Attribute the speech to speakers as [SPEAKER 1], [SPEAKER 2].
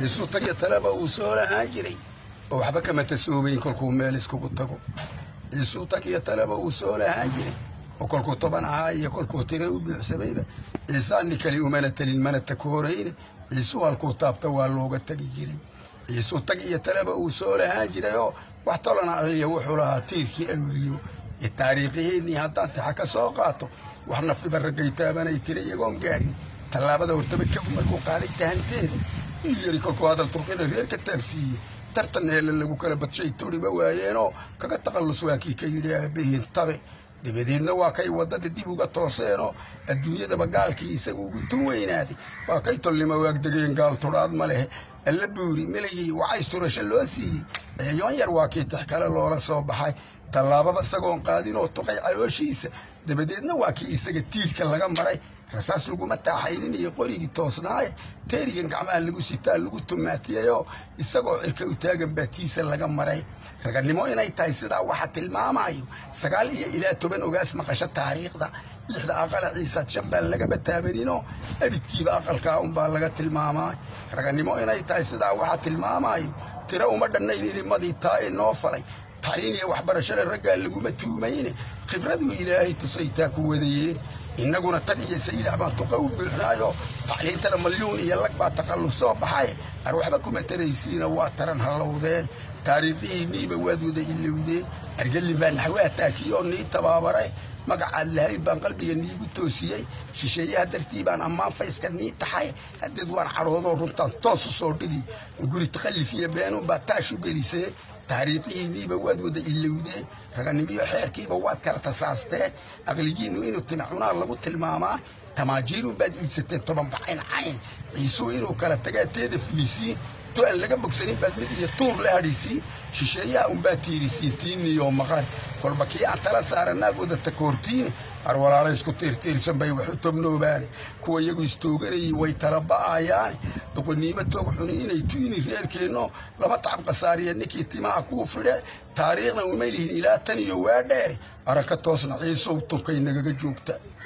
[SPEAKER 1] ciisuu tagyo taleba uu soo lahaan jiray oo waxba kama tasoobayn kolkuu meel iskugu tago ciisuu tagyo taleba uu soo lahaan jiray oo kolkuu toban ahaa iyo kolkuu tire u buuxsamayba ciisaani kali umana telin mana takoorayne ciisuu halkuu taabta waa looga tagi jiray ciisuu tag iyo taleba uu soo lahaan jiray oo wax tolana aliya wuxuu lahaa tiirkii awliyo ee taariikhihiinnii haddaan taxa ka soo qaato wax nafiba raggay taabanay tira iyagoon gaadhin tallaabada hortaba kagu markuu qaaday tahanteeda il yari kolkuu hadal turqina reer ka taabsiiye tartan heelle lagu kala badshay turiba waayeenoo kaga taqallus waa kii ka yidhi aabbahiin tabe dabadeedna waa kay waddada dib uga tooseenoo adduunyadaba gaalkii isagu ugu tun weynaaday waa kay tolnimo waagdegeen gaal tudhaad ma lehe alla buuri miligii wacays turasho loo siiyey eeyoon yar waa kii tix kale loola soo baxay tallaababa isagoon qaadin oo tuqay calooshiisa dabadeedna waa kii isaga tiirka laga maray rasaas laguma taaxaynin iyo qorigii toosnaaye teerigan gacmaha lagu sitaa lagu tumaatiyayoo isagoo cirka u taagan baa tiisa laga maray ragannimo inay tahay sidaa waxa tilmaamayo sagaal iyo ilaa toban ogaas maqasho taariikhda lixda aqala ciisaad shan baan lagaba taabaninoo abidkiiba aqalkaa unbaa laga tilmaamay ragannimo inay tahay sidaa waxa tilmaamayo tiro uma dhannayn inimadii taa ee noo falay tacliin iyo waxbarashada raggaa laguma tuumayne khibraduu ilaahay tusay taa ku wadayeen innaguna tan iyo saylac baan tuqa u buuxnaayo tacliintana malyuun iyo lag baa taqalluf soo baxay ar waxba kuma taraysiina waa taran hallowdeen taariikhihiinniiba waad wada ilowdeen argallin baa naxwaa taakiyoo nii tabaabaray magacaad lahayn baan qalbiga niigu toosiyey shisheeyaha dartii baan ammaan fayska nii taxay haddeed waan cadhoodoo runtaan toos u soo dhigi guri taqallif iyo beenun baa taashu gelisee taariikhihiinniiba waad wada ilowdeen raganimiyo xeerkiiba waad kala tasaasteen aqligiinnu inuu timacunaa lagu tilmaamaa tamaajiirun baad iibsateen toban bacayn cayn ciisuu inuu kala tagaa teeda fulisiin to aan laga bogsanin baad mid iyo tuur la hadhisiin shisheeyaha unbaa tiirisiin tiinniyo maqan kolba kii aan tala saaranaag wada takoortiine ar walaala isku tiirtiirsan bay wax u tobnoobaane kuwa iyagu istooganayay way tala ba'ayaane doqoniimo toog xuni inay tuini reerkeenno lama tacab qasaariya ninkii timaha kuu fidhe taariikhna uma lihin ilaa tan iyo waa dheere araka toosna ciisow tunkay nagaga joogta